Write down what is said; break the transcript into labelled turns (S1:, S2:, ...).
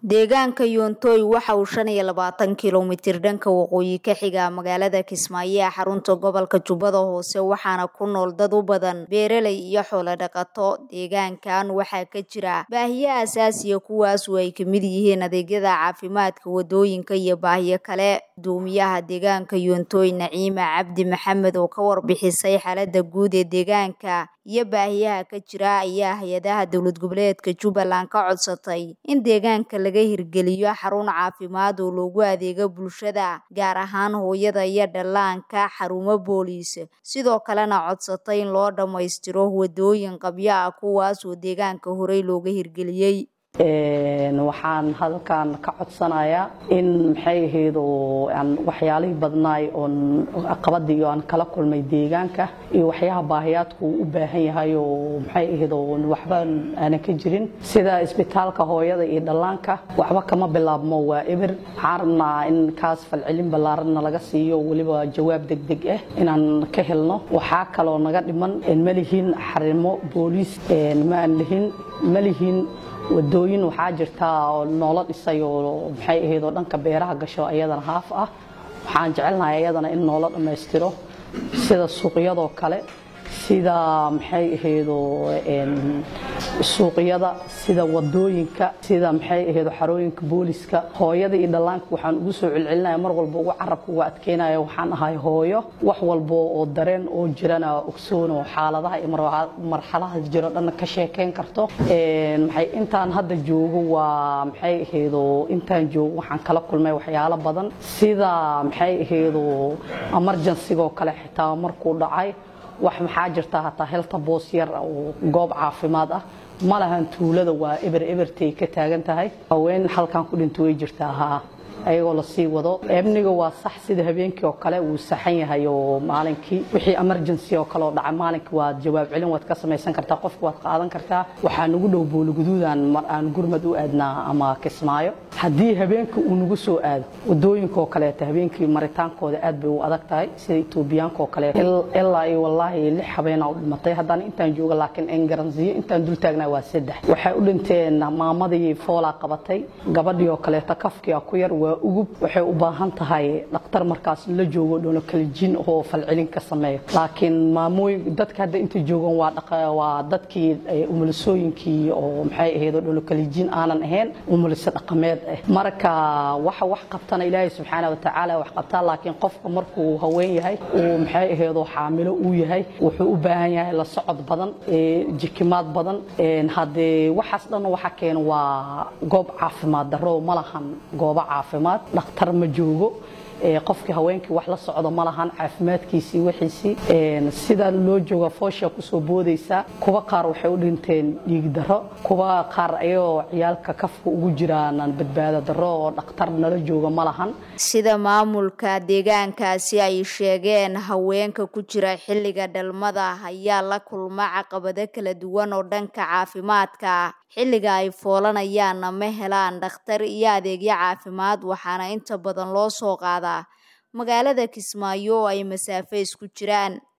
S1: Deegaanka Yoontoy waxa uu shan iyo labaatan kiiloomitir dhanka waqooyi ka xiga magaalada Kismaayo ee xarunta gobolka Jubbada Hoose waxaana ku nool dad u badan beeraley iyo xoolo dhaqato. Deegaankan waxaa ka jira baahiyo aasaasi ah kuwaas oo ay ka mid yihiin adeegyada caafimaadka, wadooyinka iyo baahiyo kale. Guddoomiyaha deegaanka Yoontoy Naciima Cabdi Maxamed oo ka warbixisay xaaladda guud ee deegaanka iyo baahiyaha ka jira ayaa hay'adaha dowlad goboleedka Jubbaland ka codsatay in deegaanka laga hirgeliyo xarun caafimaad oo loogu adeego bulshada gaar ahaan hooyada iyo dhallaanka, xarumo booliis, sidoo kalena codsatay in loo dhammaystiro wadooyin qabyo ah kuwaas oo deegaanka horey looga hirgeliyay.
S2: waxaan halkan ka codsanayaa in maxay ahayd oo aan waxyaalihii badnaay oon caqabadii aan kala kulmay deegaanka iyo waxyaha baahiyaadku u baahan yahay oo maxay ahayd oo waxba aanan ka jirin sida isbitaalka hooyada iyo dhallaanka waxba kama bilaabmo waa eber waxaan rabnaa in kaas falcelin ballaaranna laga siiyo weliba jawaab degdeg ah inaan ka helno waxaa kaloo naga dhiman ma lihin xarimo booliis ma aan lihin ma lihin wadooyin waxaa jirta oo noola dhisay oo maxay ahayd oo dhanka beeraha gasho ayadana haaf ah waxaan jecelnahay ayadana in noola dhammaystiro sida suuqyadoo kale sida maxay ahayd oo suuqyada sida wadooyinka sida maxay ahayd xarooyinka booliska hooyada iyo dhallaanka waxaan ugu soo celcelinaya mar walba ugu carabka uga adkeynaya waxaan ahay hooyo wax walba oo dareen oo jirana ogsoon oo xaaladaha iyo marxaladaha jiro dhan ka sheekeyn karto maxay intaan hadda joogo waa maxay ahayd oo intaan joogo waxaan kala kulmay waxyaalo badan sida maxay ahayd oo emergency-go kale xitaa markuu dhacay wax maxaa jirta hataa helta boos yar oo goob caafimaad ah ma lahan tuulada waa eber ebertay ka taagan tahay haween halkan ku dhinto way jirtaa haa ayagoo lasii wado amniga waa sax sida habeenkii oo kale wuu saxan yahay oo maalinkii wixii emergency oo kale oo dhacay maalinkii waad jawaab celin waad ka samaysan kartaa qofka waad qaadan kartaa waxaa nagu dhow booligaduudan mar aan gurmad u aadnaa ama kismaayo haddii habeenkii uu nagu soo aado wadooyinka oo kaleeta habeenkii maritaankooda aad bay u adag tahay sida etoobiyaanka oo kale ilaa iyo wallaahi lix habeena u dhimatay haddaan intaan jooga laakiin engaransiyo intaan dul taagnaa waa saddex waxay u dhinteen maamadii foolaa qabatay gabadhii oo kaleeta kafkii ku yar waa ugub waxay u baahan tahay dhakhtar markaas la joogo dhoono kalijin oo falcelin ka sameeyo laakiin maamooyin dadka hadda inta joogan waa waa dadkii umulisooyinkii oo maxay ahayd oo dhoono kalijin aanan ahayn umulise dhaqameed ah marka waxa wax qabtana ilaahay subxaana wa tacaala wax qabtaa laakiin qofka markuu haween yahay uu maxay ahayd oo xaamilo uu yahay wuxuu u baahan yahay la socod badan jikimaad badan haddee waxaas dhan waxa keena waa goob caafimaad darro ma lahan goobo caafimaad dhakhtar ma joogo qofkii haweenkii wax la socdo ma lahan caafimaadkiisii wixiisii sida loo jooga foosha kusoo boodaysa kuwa qaar waxay u dhinteen dhiig darro kuwa qaar ayagoo ciyaalka kafka ugu jiraanan badbaado darro oo dhakhtar nala jooga ma lahan
S1: sida maamulka deegaankaasi ay sheegeen haweenka ku jira xilliga dhalmada ayaa la kulma caqabado kala duwan oo dhanka caafimaadka xilliga ay foolanayaanna ma helaan dhakhtar iyo adeegyo caafimaad waxaana inta badan loo soo qaadaa magaalada Kismaayo oo ay masaafo isku jiraan